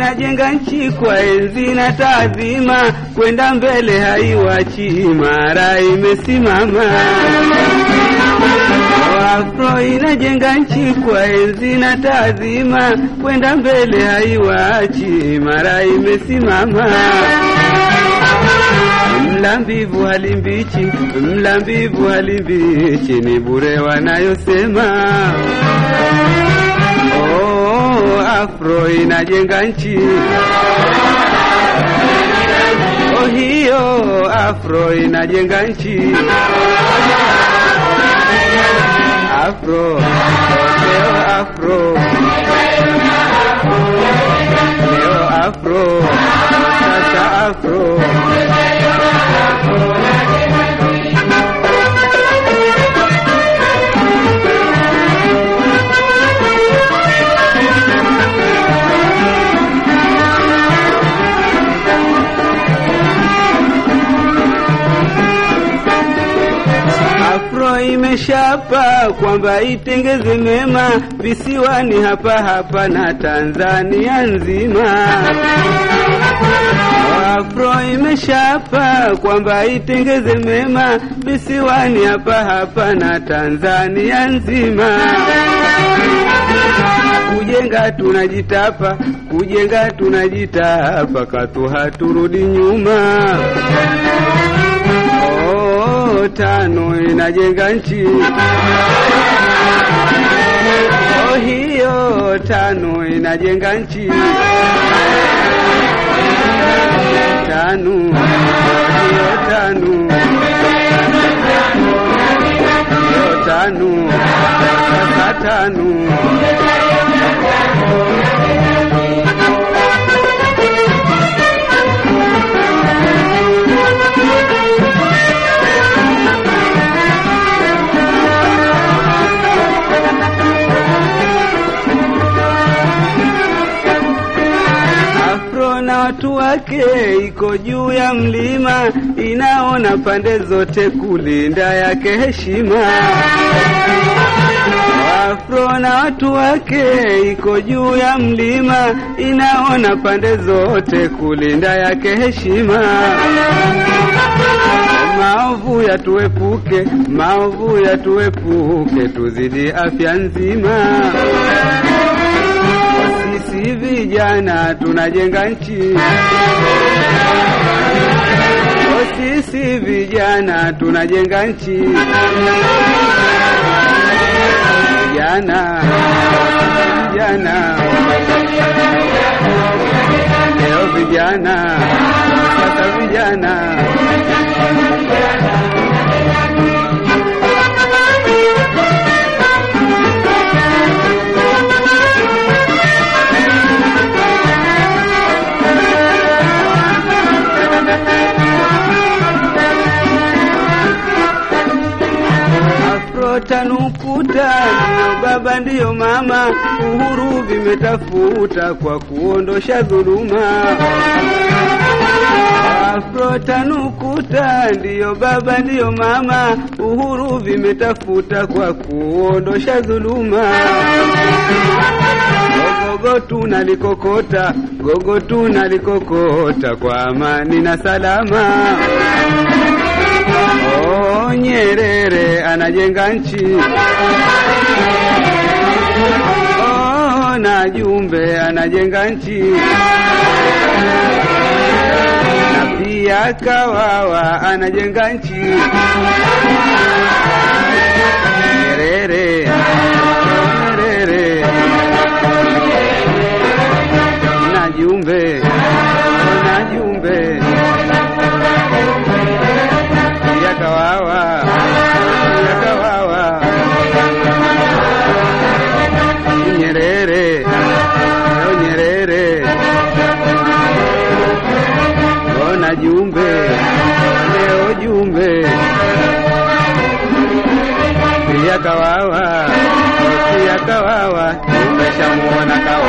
inajenga nchi kwa enzi na taadhima, kwenda mbele haiwachi, imara imesimama. Afro inajenga nchi kwa enzi na taadhima, kwenda mbele haiwachi, imara imesimama. Mla mbivu hali mbichi, mla mbivu hali mbichi, ni bure wanayosema. Oh, Afro inajenga nchi. Oh, hiyo Afro inajenga nchi. Afro, leo Afro, leo Afro, sasa Afro. Afro imeshapa kwamba itengeze mema visiwani hapa hapa na Tanzania nzima. Afro imeshapa kwamba itengeze mema visiwani hapa hapa na Tanzania nzima. Kujenga tunajitapa, kujenga tunajitapa, katu haturudi nyuma. Oh, tano inajenga nchi. Oh, hiyo tano inajenga nchi. Tano, hiyo tano, hiyo tano, sasa tano. Afro na watu wake iko juu ya mlima, inaona pande zote kulinda yake heshima. Afro na watu wake iko juu ya mlima, inaona pande zote kulinda yake heshima. Maovu yatuepuke, maovu yatuepuke, tuzidi afya nzima. Sisi vijana tunajenga nchi. O, sisi vijana tunajenga nchi. Vijana, vijana, leo vijana, sasa vijana. Afro tanukuta, ndiyo baba ndiyo mama, uhuru vimetafuta kwa kuondosha dhuluma. Afro tanukuta, ndiyo baba ndiyo mama, uhuru vimetafuta kwa kuondosha dhuluma. Gogo tunalikokota, gogo tunalikokota kwa amani na salama. Oh, Nyerere anajenga nchi. Oh, na Jumbe anajenga nchi. Na pia Kawawa anajenga nchi. Nyerere, Nyerere na Jumbe, na Jumbe ya Kawawa, ya Kawawa, Nyerere, oh Nyerere, oh na Jumbe, leo Jumbe, ya Kawawa, ya Kawawa, tumeshamuona Kawawa.